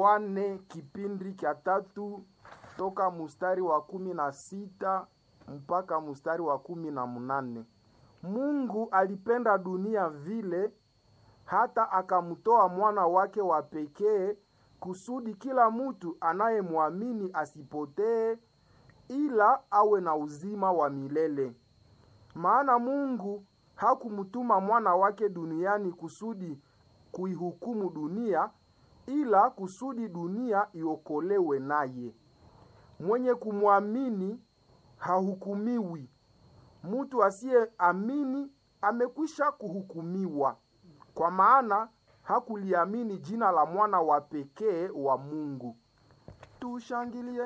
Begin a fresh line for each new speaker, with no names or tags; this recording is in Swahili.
Yohane kipindi cha tatu toka mustari wa kumi na sita mpaka mustari wa kumi na mnane. Mungu alipenda dunia vile hata akamtoa mwana wake wa pekee kusudi kila mtu anayemwamini asipotee ila awe na uzima wa milele. Maana Mungu hakumtuma mwana wake duniani kusudi kuihukumu dunia, ila kusudi dunia iokolewe naye. Mwenye kumwamini hahukumiwi. Mtu asiyeamini amekwisha kuhukumiwa, kwa maana hakuliamini jina la mwana wa pekee wa Mungu. Tushangilie